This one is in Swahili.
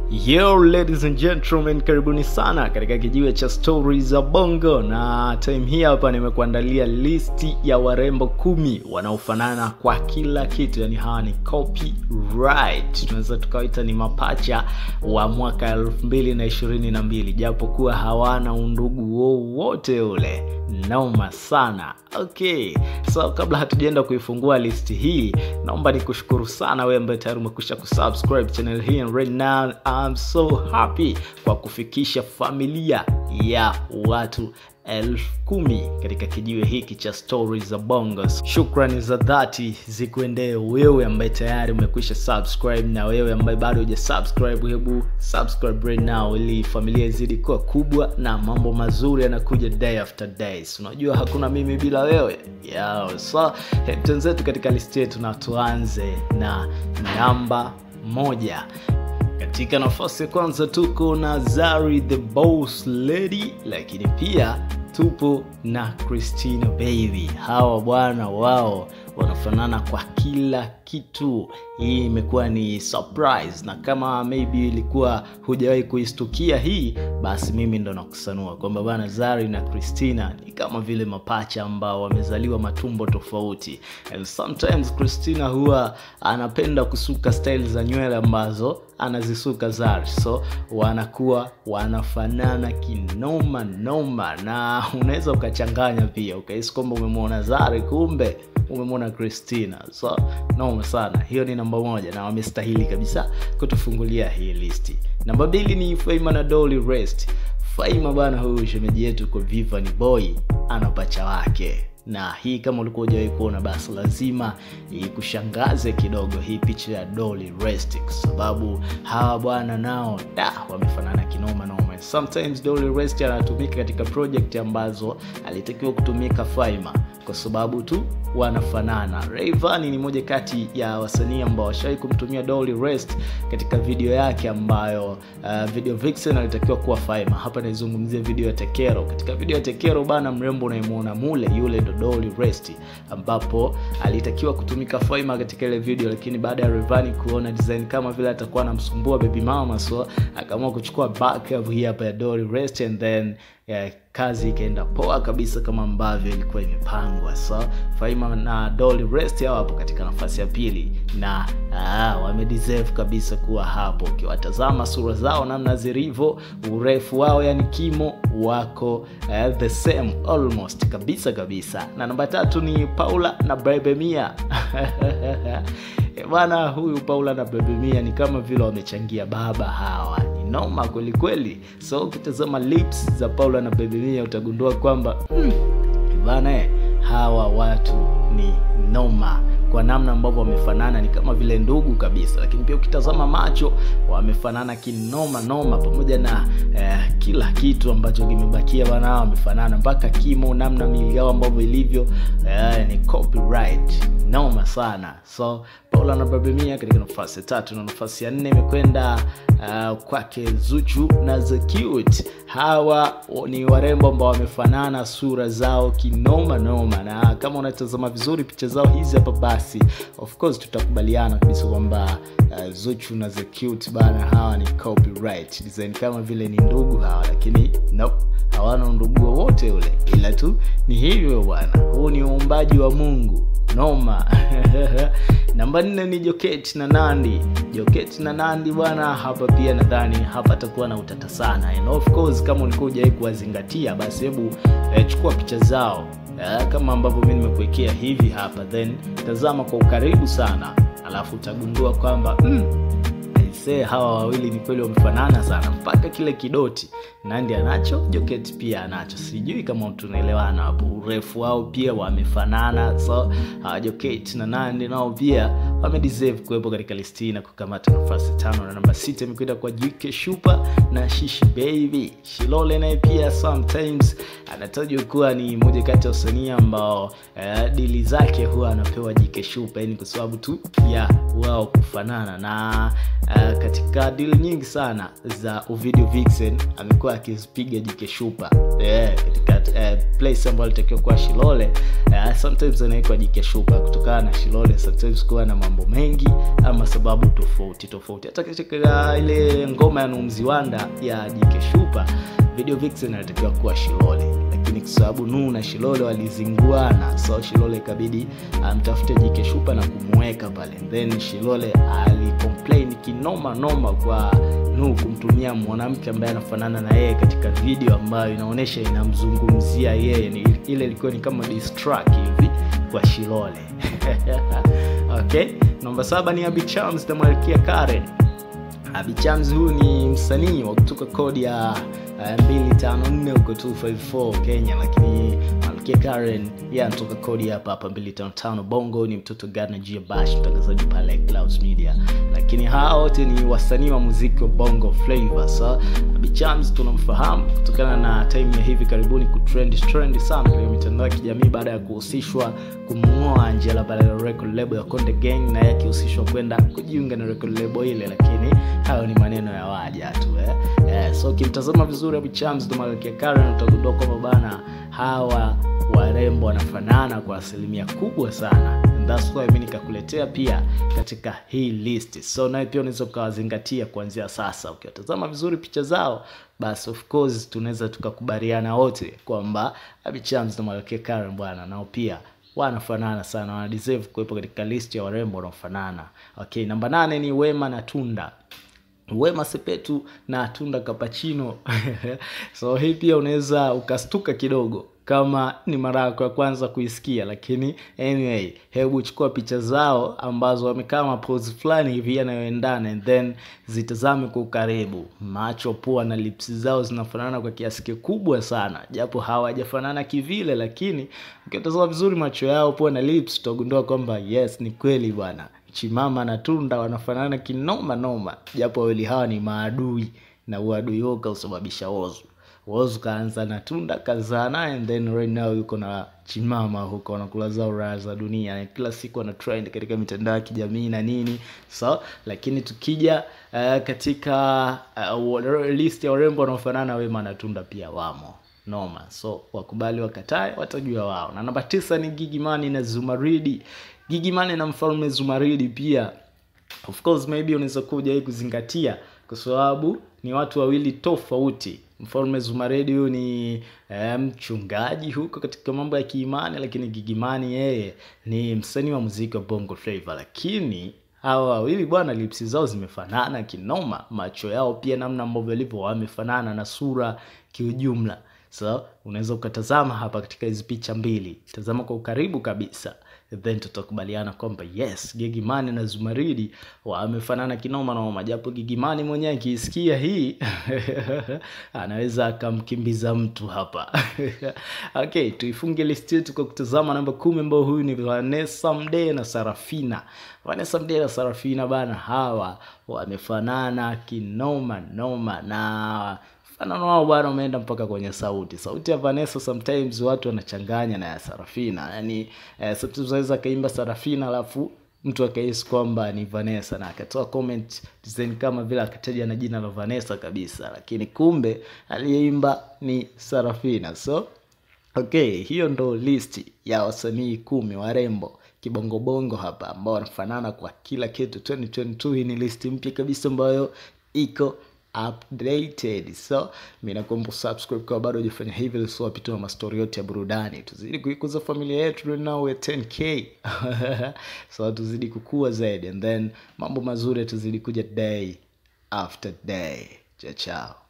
Yo ladies and gentlemen, karibuni sana katika kijiwe cha stori za bongo, na time hii hapa nimekuandalia listi ya warembo kumi wanaofanana kwa kila kitu, yani hawa ni copyright, tunaweza tukawaita ni mapacha wa mwaka elfu mbili na ishirini na mbili japo kuwa hawana undugu wowote ule. Noma sana. Okay, so kabla hatujaenda kuifungua listi hii, naomba nikushukuru sana wewe ambaye tayari umekwisha kusubscribe channel hii and right now I'm so happy kwa kufikisha familia ya watu elfu kumi katika kijiwe hiki cha stori za bongos. Shukrani za dhati zikuendee wewe ambaye tayari umekwisha subscribe, na wewe ambaye bado huja subscribe, hebu subscribe right now ili familia izidi kuwa kubwa na mambo mazuri yanakuja day after day. So, unajua hakuna mimi bila wewe yeah. So tenzetu katika listi yetu na tuanze na namba moja. Katika nafasi ya kwanza tuko na Zari the Boss Lady, lakini pia tupo na Christina Baby. Hawa bwana wao wanafanana kwa kila kitu. Hii imekuwa ni surprise, na kama maybe ilikuwa hujawahi kuistukia hii, basi mimi ndo nakusanua kwamba bwana Zari na Christina ni kama vile mapacha ambao wamezaliwa matumbo tofauti, and sometimes Christina huwa anapenda kusuka style za nywele ambazo anazisuka Zari, so wanakuwa wanafanana kinoma noma, na unaweza ukachanganya pia ukahisi kwamba umemwona Zari kumbe umemwona Christina. So noma sana, hiyo ni namba moja na wamestahili kabisa kutufungulia hii listi. Namba mbili ni Faima na Dolly Rest. Faima bana, huyu shemeji yetu kwa Viva ni boy ana pacha wake na hii kama ulikuwa hujawahi kuona basi lazima ikushangaze kidogo hii picha ya Dolly Rest, kwa sababu hawa bwana nao da wamefanana kinoma noma. Sometimes Dolly Rest anatumika katika project ambazo alitakiwa kutumika Faima kwa sababu tu wanafanana. Rayvanny ni moja kati ya wasanii ambao washawahi kumtumia Dolly Rest katika video yake ambayo uh, video vixen alitakiwa kuwa Faima. Hapa naizungumzia video ya Tekero. Katika video ya Tekero bana, mrembo unayemwona mule yule ndo Dolly Rest, ambapo alitakiwa kutumika Faima katika ile video, lakini baada ya Rayvanny kuona design kama vile atakuwa anamsumbua baby mama, so akaamua kuchukua backup hii hapa ya Dolly Rest and then yeah, kazi ikaenda poa kabisa kama ambavyo ilikuwa imepangwa. So Faima na Dolly Rest hao hapo katika nafasi ya pili na ah, wamedeserve kabisa kuwa hapo. Ukiwatazama sura zao namna zilivyo, urefu wao, yani kimo wako uh, the same almost kabisa kabisa. Na namba tatu ni Paula na Bebe Mia bwana, huyu Paula na Bebe Mia ni kama vile wamechangia baba hawa noma kweli kweli. So ukitazama lips za Paula na Baby Mia utagundua kwamba mm, bana hawa watu ni noma kwa namna ambavyo wamefanana, ni kama vile ndugu kabisa. Lakini pia ukitazama macho wamefanana kinoma noma, pamoja na eh, kila kitu ambacho kimebakia bana, wamefanana mpaka kimo, namna miili yao ambavyo ilivyo, eh, ni copyright noma sana. So Paula na Baby Mia katika nafasi ya tatu, na nafasi ya nne imekwenda uh, kwake Zuchu na The Cute. Hawa ni warembo ambao wamefanana sura zao kinoma noma, na kama unatazama vizuri picha zao hizi hapa, basi of course tutakubaliana kabisa kwamba uh, Zuchu na The Cute bana, hawa ni copyright design, kama vile ni ndugu hawa, lakini nope, hawana undugu wowote ule, ila tu ni hivyo bwana, huu ni uumbaji wa Mungu noma namba nne ni Joket na Nandi. Joket na Nandi bwana, hapa pia nadhani hapa atakuwa na utata sana, and of course kama ulikuwa hujawahi kuwazingatia, basi hebu eh, chukua picha zao eh, kama ambavyo mimi nimekuwekea hivi hapa, then tazama kwa ukaribu sana, alafu utagundua kwamba mm, se hawa wawili ni kweli wamefanana sana, mpaka kile kidoti Nandi anacho, Joket pia anacho. Sijui kama tunaelewana hapo, urefu wao pia wamefanana. So uh, Joket na Nandi nao pia wamedeserve kuwepo katika listi hii na kukamata nafasi tano, na namba sita imekwenda kwa Jike Shupa na Shishi Baby. Shilole naye pia sometimes anatajwa kuwa ni moja kati ya wasanii ambao uh, dili zake huwa anapewa Jike Shupa, yani kwa sababu tu ya wao kufanana na uh, katika deal nyingi sana za Uvideo Vixen amekuwa akizipiga Jike Shupa yeah, katika uh, place ambayo alitakiwa kuwa Shilole uh, sometimes anawekwa Jike Shupa kutokana na Shilole sometimes kuwa na mambo mengi ama sababu tofauti tofauti hata katika ile ngoma ya numziwanda ya jikeshupa video vixen anatakiwa kuwa shilole lakini kwa sababu nuu na shilole walizinguana so shilole ikabidi amtafute um, jikeshupa na kumweka pale then shilole alicomplain kinoma noma kwa nu kumtumia mwanamke ambaye anafanana na yeye katika video ambayo inaonyesha inamzungumzia yeye ni, ile ilikuwa ni kama distrack hivi kwa shilole okay namba saba ni abichams na malkia karen abichams huyu ni msanii wa kutoka kodi ya uh, 254 huko 254 kenya lakini malkia karen ye anatoka kodi hapa hapa 255 bongo ni mtoto gardner gia bash mtangazaji pale clouds media lakini hawa wote ni wasanii wa muziki wa bongo flavor so bichams tunamfahamu kutokana na time ya hivi karibuni kutrend trend sana kwenye mitandao ya kijamii baada ya kuhusishwa kumng'oa angela pale record label ya konde gang na yeye akihusishwa kwenda kujiunga na record label ile lakini hayo ni maneno ya waja tu eh? Eh, so ukimtazama vizuri bichams malkia karen utagundua kwamba bana hawa warembo wanafanana kwa asilimia kubwa sana And that's why mi nikakuletea pia katika hii list so naye pia unaweza ukawazingatia kuanzia sasa ukiwatazama vizuri picha zao basi of course tunaweza tukakubaliana wote kwamba abichams na malkia karen bwana nao pia wanafanana sana wanadeserve kuwepo katika list ya warembo wanaofanana okay namba nane ni wema na tunda wema sepetu na tunda kapachino so hii pia unaweza ukastuka kidogo kama ni mara yako ya kwanza kuisikia lakini anyway hebu chukua picha zao ambazo wamekaa mapose fulani hivi yanayoendana and then zitazame kwa ukaribu macho pua na lipsi zao zinafanana kwa kiasi kikubwa sana japo hawajafanana kivile lakini ukitazama vizuri macho yao pua na lips utagundua kwamba yes ni kweli bwana chimama na tunda wanafanana kinoma noma japo wawili hawa ni maadui na uadui huo ukausababisha ozu wozu kaanza na tunda kazaa naye and then right now yuko na chimama huko wanakula zao raha za dunia na kila siku ana trend katika mitandao ya kijamii na nini so lakini tukija uh, katika uh, list ya warembo wanaofanana wema na tunda pia wamo noma so wakubali wakatae watajua wao na namba tisa ni gigimani na zumaridi gigimani na mfalme zumaridi pia of course maybe unaweza kuwa hujawai kuzingatia kwa sababu ni watu wawili tofauti mfalme zumaredi huyu ni eh, mchungaji huko katika mambo ya kiimani lakini gigimani yeye ni msanii wa muziki wa bongo flavor lakini hawa wawili bwana lipsi zao zimefanana kinoma macho yao pia namna ambavyo walivyo wamefanana na sura kiujumla so unaweza ukatazama hapa katika hizi picha mbili tazama kwa ukaribu kabisa then tutakubaliana kwamba yes gigimani na zumaridi wamefanana kinoma noma japo gigimani mwenyewe akiisikia hii anaweza akamkimbiza mtu hapa okay tuifunge listi yetu kwa kutazama namba kumi ambao huyu ni vanessa mdee na sarafina vanessa mdee na sarafina bana hawa wamefanana kinoma noma na mfanano wao bwana umeenda mpaka kwenye sauti sauti ya vanessa sometimes watu wanachanganya na ya sarafina yani eh, sometimes unaweza akaimba sarafina alafu mtu akahisi kwamba ni vanessa na akatoa comment design kama vile akataja na jina la vanessa kabisa lakini kumbe aliyeimba ni sarafina so okay hiyo ndo listi ya wasanii kumi warembo kibongobongo hapa ambao wanafanana kwa kila kitu 2022 hii ni listi mpya kabisa ambayo iko updated so mi nakuomba subscribe kwa bado hujafanya hivyo usiwapitiwa mastori yote ya burudani tuzidi kuikuza familia yetu right now ya 10k so tuzidi kukua zaidi and then mambo mazuri tuzidi kuja day after day chao chao